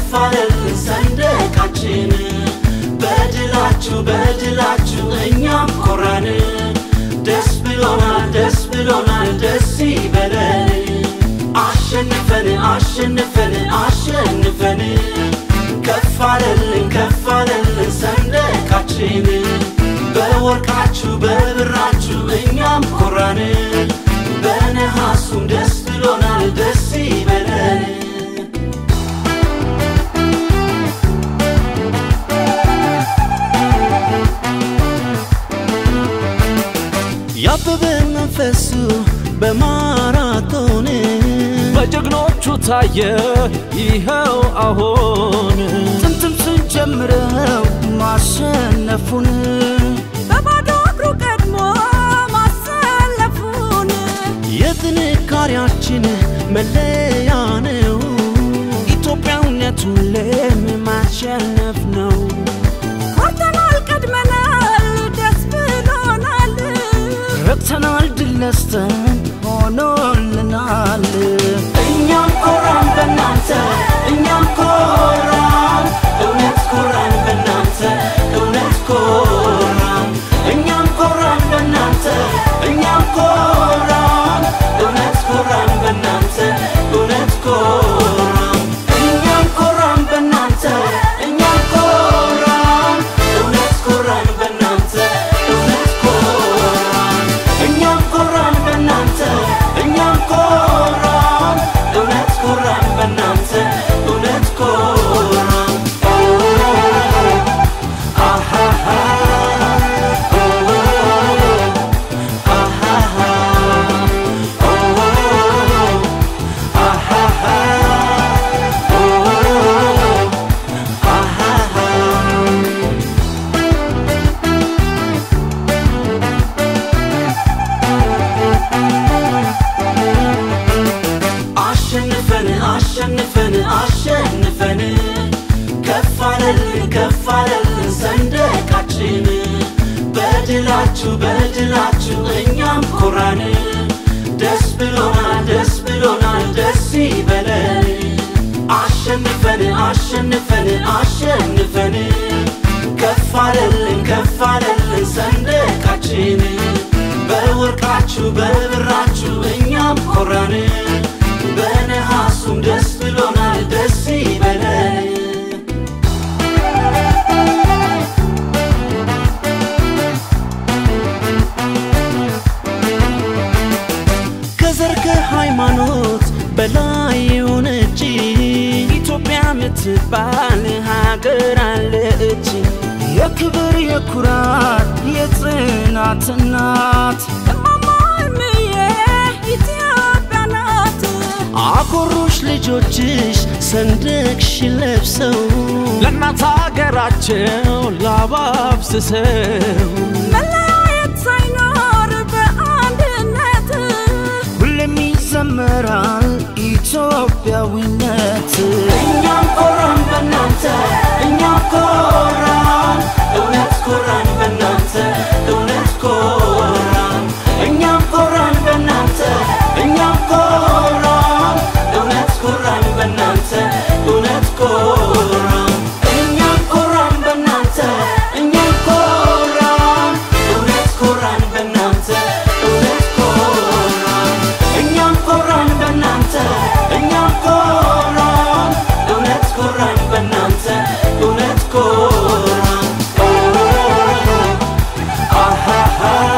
ከፍ አለልን ሰንደቃችን በድላችሁ በድላችሁ እኛም ኮራን ደስ ብሎናል ደስ ብሎናል ደስ ይበለን አሸንፈን አሸንፈን አሸንፈን ከፍ አለልን ከፍ አለልን ሰንደቃችን በወርቃችሁ በብራችሁ እኛም ኮራን በነሐሱም ደስ ብሎናል ደስ ይበለን ያበበ መንፈሱ በማራቶን በጀግኖቹ ታየ ይኸው አሁን ጥንትም ስንጀምረው ማሸነፉን በባዶ እግሩ ቀድሞ ማሰለፉን የጥንካሬያችን መለያ ነው። ኢትዮጵያዊነት ሁሌም ማሸነፍ ነው። ኮርተናል ቀድመናል ደስ ብሎናል ረክተናል ድል ነስተን ሆኖልናል። እኛም ኮራን በእናንተ እኛም ኮራን እውነት ኮራን በእናንተ እውነት ኮራን እኛም ኮራን በእናንተ እኛም ኮራን እውነት ኮራን በእናንተ እውነት ኮራን እኛም ኮራን በእናንተ እኛም ኮራን እውነት ኮራን በእናንተ እውነት ኮራን እኛም ኮራን በእናንተ እኛም ኮራን እውነት ኮራን በእናንተ እውነት ኮራን አሃሃ አሸንፈን አሸንፈን አሸንፈን ከፍ አለልን ከፍ አለልን ሰንደቃችን በድላችሁ በድላችሁ እኛም ኮራን ደስ ብሎናል ደስ ብሎናል ደስ ይበለን አሸንፈን አሸንፈን አሸንፈን ከፍ አለልን ከፍ አለልን ሰንደቃችን በወርቃችሁ በብራችሁ እኛም ኮራን በነሐሱም ደስ ብሎናል ደስ ይበለን ከዘር ከሃይማኖት በላይ የሆነች ኢትዮጵያ ምትባል ሀገር አለች የክብር የኩራት የጽናት እናት እማማ እምዬ ኢትዮጵያ ናት አኮሩሽ ልጆችሽ ሰንደቅሽን ለብሰው ለእናት ሀገራቸው ላባብስሰው መለያየት ሳይኖር በአንድነት ሁሌም ይዘመራል ኢትዮጵያዊነት እኛም ኮራን በእናንተ እኛም ኮራን እውነት ኮራን በእናንተ እውነት ኮራን እኛም ኮራን በእናንተ እኛም ኮራን እውነት ኮራን በእናንተ እውነት ኮራን እኛም ኮራን በእናንተ እኛም ኮራን እውነት ኮራን በእናንተ እውነት ኮራን እኛም ኮራን በእናንተ እኛም ኮራን እውነት ኮራን በእናንተ እውነት ኮራን አሃሃ